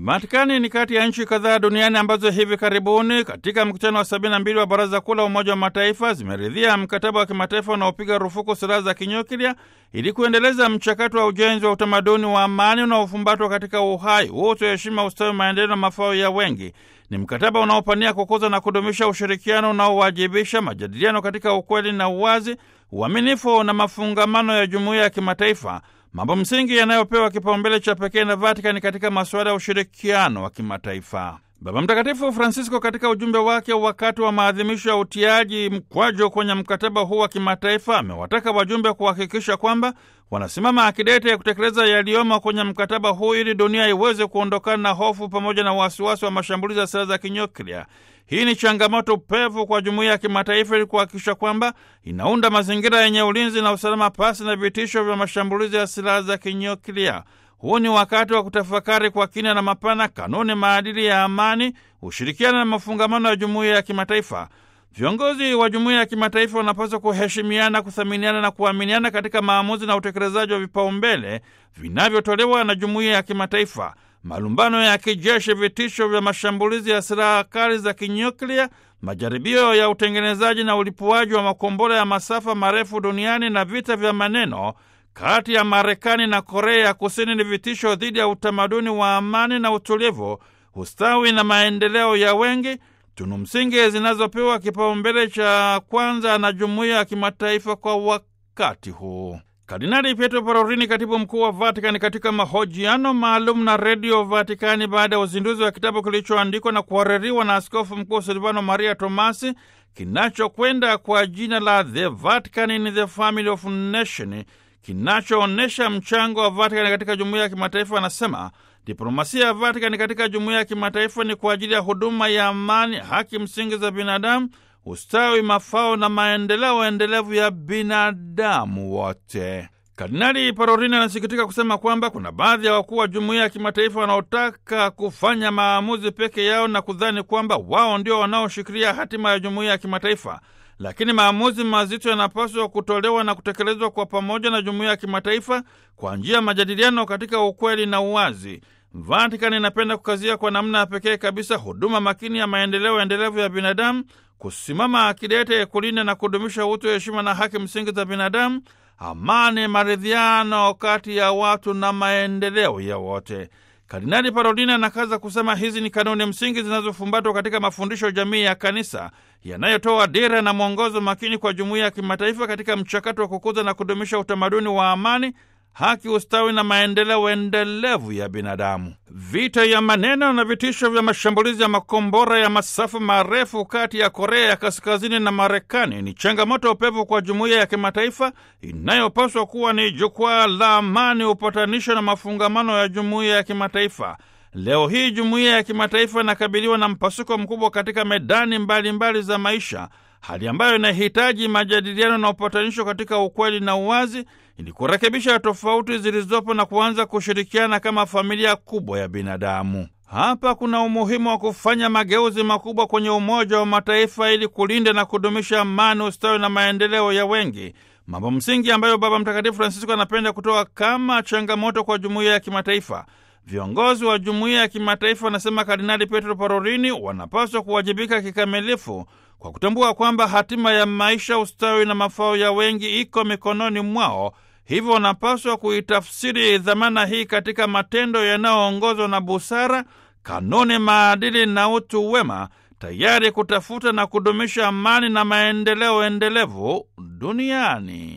Vatikani ni kati ya nchi kadhaa duniani ambazo hivi karibuni katika mkutano wa sabini na mbili wa Baraza Kuu la Umoja wa Mataifa zimeridhia mkataba wa kimataifa unaopiga rufuku silaha za kinyuklia ili kuendeleza mchakato wa ujenzi wa utamaduni wa amani unaofumbatwa katika uhai, utu, heshima, ustawi, maendeleo na mafao ya wengi. Ni mkataba unaopania kukuza na kudumisha ushirikiano unaowajibisha majadiliano katika ukweli na uwazi, uaminifu na mafungamano ya jumuiya ya kimataifa, mambo msingi yanayopewa kipaumbele cha pekee na Vatikani katika masuala ya ushirikiano wa kimataifa. Baba Mtakatifu Francisco katika ujumbe wake wakati wa maadhimisho ya utiaji mkwajo kwenye mkataba huu wa kimataifa amewataka wajumbe kuhakikisha kwamba wanasimama akidete ya kutekeleza yaliyomo kwenye mkataba huu ili dunia iweze kuondokana na hofu pamoja na wasiwasi wa mashambulizi ya silaha za kinyuklia. Hii ni changamoto pevu kwa jumuiya ya kimataifa ili kuhakikisha kwamba inaunda mazingira yenye ulinzi na usalama pasi na vitisho vya mashambulizi ya silaha za kinyuklia. Huu ni wakati wa kutafakari kwa kina na mapana kanuni, maadili ya amani, ushirikiano na mafungamano ya jumuiya ya kimataifa. Viongozi wa jumuiya ya kimataifa wanapaswa kuheshimiana, kuthaminiana na kuaminiana katika maamuzi na utekelezaji wa vipaumbele vinavyotolewa na jumuiya ya kimataifa. Malumbano ya kijeshi, vitisho vya mashambulizi ya silaha kali za kinyuklia, majaribio ya utengenezaji na ulipuaji wa makombora ya masafa marefu duniani na vita vya maneno kati ya Marekani na Korea ya Kusini ni vitisho dhidi ya utamaduni wa amani na utulivu, ustawi na maendeleo ya wengi, tunu msingi zinazopewa kipaumbele cha kwanza na jumuiya ya kimataifa kwa wakati huu. Kardinali Pietro Parolin, katibu mkuu wa Vatikani, katika mahojiano maalum na redio Vatikani baada ya uzinduzi wa kitabu kilichoandikwa na kuhaririwa na askofu mkuu Silvano Maria Tomasi kinachokwenda kwa jina la The Vatican in the Family of Nation kinachoonyesha mchango wa Vatikani katika jumuiya ya kimataifa, anasema diplomasia ya Vatikani katika jumuiya ya kimataifa ni kwa ajili ya huduma ya amani, haki msingi za binadamu, ustawi, mafao na maendeleo endelevu ya binadamu wote. Kardinali Parolin anasikitika kusema kwamba kuna baadhi ya wakuu wa jumuiya ya kimataifa wanaotaka kufanya maamuzi peke yao na kudhani kwamba wao ndio wanaoshikilia hatima ya jumuiya ya kimataifa lakini maamuzi mazito yanapaswa kutolewa na kutekelezwa kwa pamoja na jumuiya ya kimataifa kwa njia ya majadiliano katika ukweli na uwazi. Vatikani inapenda kukazia kwa namna ya pekee kabisa huduma makini ya maendeleo endelevu ya binadamu, kusimama akidete kulinda na kudumisha utu, heshima na haki msingi za binadamu, amani, maridhiano kati ya watu na maendeleo ya wote. Kardinali Parolin anakaza kusema hizi ni kanuni msingi zinazofumbatwa katika mafundisho jamii ya kanisa yanayotoa dira na mwongozo makini kwa jumuiya ya kimataifa katika mchakato wa kukuza na kudumisha utamaduni wa amani, haki, ustawi na maendeleo endelevu ya binadamu. Vita ya maneno na vitisho vya mashambulizi ya makombora ya masafa marefu kati ya Korea ya Kaskazini na Marekani ni changamoto upevu kwa jumuiya ya kimataifa inayopaswa kuwa ni jukwaa la amani, upatanisho na mafungamano ya jumuiya ya kimataifa. Leo hii jumuiya ya kimataifa inakabiliwa na mpasuko mkubwa katika medani mbalimbali mbali za maisha, hali ambayo inahitaji majadiliano na upatanisho katika ukweli na uwazi ili kurekebisha tofauti zilizopo na kuanza kushirikiana kama familia kubwa ya binadamu. Hapa kuna umuhimu wa kufanya mageuzi makubwa kwenye Umoja wa Mataifa ili kulinda na kudumisha amani, ustawi na maendeleo ya wengi, mambo msingi ambayo Baba Mtakatifu Francisco anapenda kutoa kama changamoto kwa jumuiya ya kimataifa. Viongozi wa jumuiya ya kimataifa, wanasema Kardinali Pietro Parolini, wanapaswa kuwajibika kikamilifu kwa kutambua kwamba hatima ya maisha, ustawi na mafao ya wengi iko mikononi mwao. Hivyo wanapaswa kuitafsiri dhamana hii katika matendo yanayoongozwa na busara, kanuni, maadili na utu wema, tayari kutafuta na kudumisha amani na maendeleo endelevu duniani.